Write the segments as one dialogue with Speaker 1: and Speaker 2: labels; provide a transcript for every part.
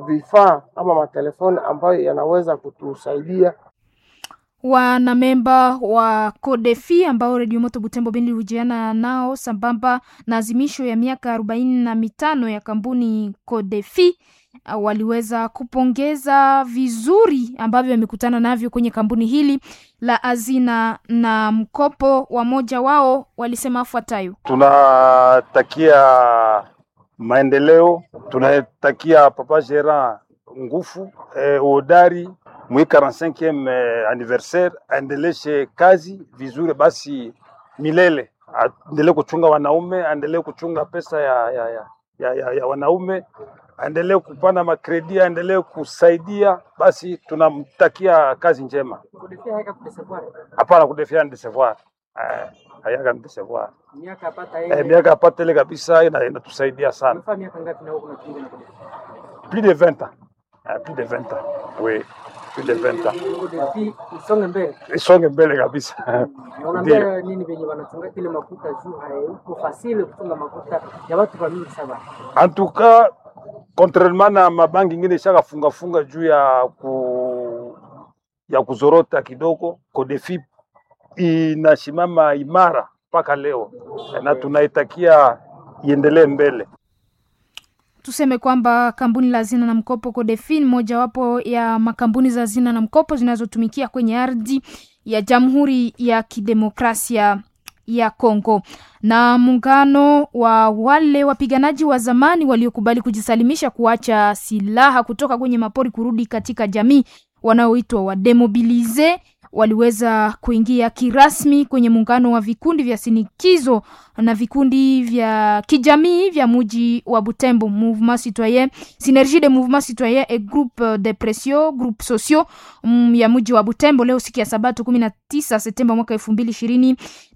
Speaker 1: vifaa ama matelefoni ambayo yanaweza kutusaidia
Speaker 2: wanamemba wa Kodefi ambao Redio Moto Butembo Beni hujiana nao sambamba na azimisho ya miaka arobaini na mitano ya kampuni Kodefi uh, waliweza kupongeza vizuri ambavyo wamekutana navyo kwenye kampuni hili la hazina na mkopo. Wamoja wao walisema afuatayo:
Speaker 3: tunatakia maendeleo, tunatakia Papa Gerard nguvu eh, uhodari mwi 45e eh, anniversaire aendeleshe kazi vizuri, basi milele aendelee kuchunga wanaume, aendelee kuchunga pesa ya, ya, ya, ya, ya, ya wanaume, aendelee kupana makredi, aendelee kusaidia. Basi tunamtakia kazi njema. Hapana kudefia ni desevoir eh, hayaka ni desevoir eh, miaka apata ile kabisa, ina- inatusaidia sana plus de 20 ans eh, plus de 20 ans oui, plus de 20 ans
Speaker 4: isonge mbele.
Speaker 3: isonge mbele kabisa Ndio.
Speaker 4: Unaambia nini venye wanachunga ile makuta juu haiko fasile kuchunga makuta ya watu wa mingi sana.
Speaker 3: En tout cas, contrairement na mabanki ingine ishaka funga funga juu ya ku ya kuzorota kidogo, Codefi inasimama imara mpaka leo na tunaitakia iendelee mbele.
Speaker 2: Tuseme kwamba kampuni la hazina na mkopo Codefin mojawapo ya makampuni za hazina na mkopo zinazotumikia kwenye ardhi ya Jamhuri ya Kidemokrasia ya Kongo. Na muungano wa wale wapiganaji wa zamani waliokubali kujisalimisha kuacha silaha kutoka kwenye mapori kurudi katika jamii wanaoitwa wademobilize waliweza kuingia kirasmi kwenye muungano wa vikundi vya sinikizo na vikundi vya kijamii vya muji wa Butembo, Mouvement Citoyen Synergie de Mouvement Citoyen et Groupe de Pression Groupe Sociaux mm, ya muji wa Butembo leo siku ya Sabato 19 Septemba mwaka elfu mbili ishirini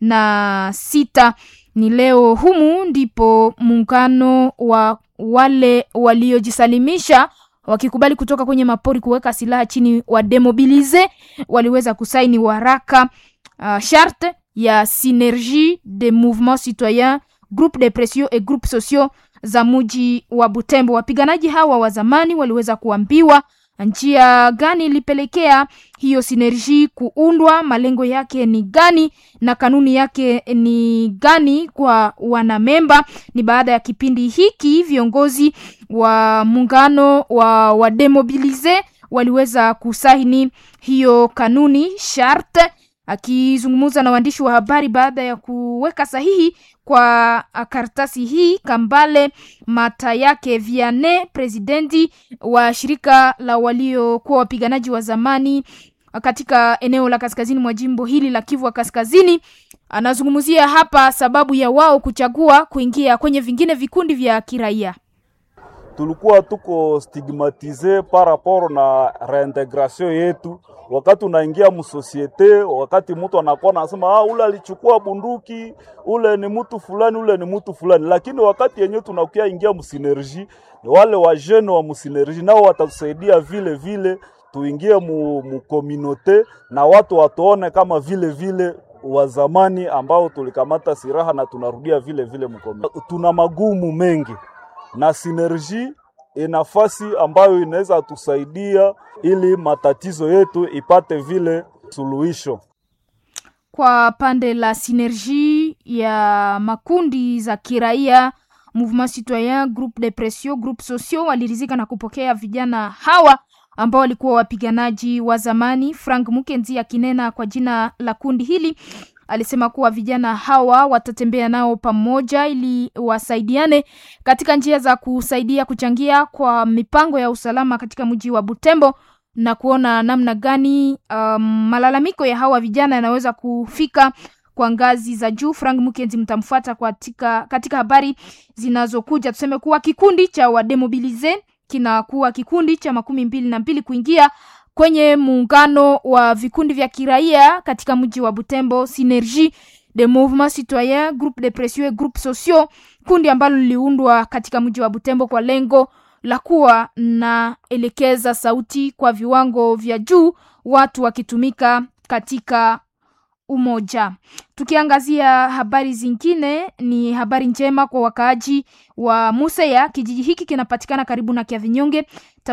Speaker 2: na sita. Ni leo humu ndipo muungano wa wale waliojisalimisha wakikubali kutoka kwenye mapori kuweka silaha chini wa demobilize waliweza kusaini waraka uh, charte ya synergie de mouvement citoyen groupe de pression et groupe sociaux za muji wa Butembo. Wapiganaji hawa wa zamani waliweza kuambiwa njia gani ilipelekea hiyo sinerji kuundwa, malengo yake ni gani na kanuni yake ni gani kwa wanamemba. Ni baada ya kipindi hiki viongozi wa muungano wa wademobilize waliweza kusaini hiyo kanuni charte. Akizungumza na waandishi wa habari baada ya kuweka sahihi kwa karatasi hii, Kambale Mata yake Viane, presidenti wa shirika la waliokuwa wapiganaji wa zamani katika eneo la kaskazini mwa jimbo hili la Kivu Kaskazini, anazungumzia hapa sababu ya wao kuchagua kuingia kwenye vingine vikundi vya kiraia.
Speaker 5: tulikuwa tuko stigmatize par rapport na reintegration yetu. Wakati unaingia msosiete, wakati mtu anakuwa anasema ah, ule alichukua bunduki, ule ni mtu fulani, ule ni mtu fulani, lakini wakati yenyewe tunakuya ingia msinergie, ni wale wa jeune wa msinergie nao watatusaidia vile vile tuingie mu, mu communauté na watu watuone kama vile vile wa zamani ambao tulikamata silaha na tunarudia vile vile mkomi. Tuna magumu mengi na sinerji ni nafasi ambayo inaweza tusaidia ili matatizo yetu ipate vile suluhisho.
Speaker 2: Kwa pande la sinergie ya makundi za kiraia Mouvement Citoyen, Groupe de Pression, Groupe Sociaux walirizika na kupokea vijana hawa ambao walikuwa wapiganaji wa zamani. Frank Mukenzi akinena kwa jina la kundi hili alisema kuwa vijana hawa watatembea nao pamoja ili wasaidiane katika njia za kusaidia kuchangia kwa mipango ya usalama katika mji wa Butembo na kuona namna gani um, malalamiko ya hawa vijana yanaweza kufika kwa ngazi za juu. Frank Mukenzi mtamfuata katika, katika habari zinazokuja. Tuseme kuwa kikundi cha wademobilize kinakuwa kikundi cha makumi mbili na mbili kuingia kwenye muungano wa vikundi vya kiraia katika mji wa Butembo, Synergie de Mouvement Citoyen Groupe de Pression et Groupe Sociaux, kundi ambalo liliundwa katika mji wa Butembo kwa lengo la kuwa na elekeza sauti kwa viwango vya juu, watu wakitumika katika umoja. Tukiangazia habari zingine, ni habari njema kwa wakaaji wa Museya. Kijiji hiki kinapatikana karibu na Kiavinyonge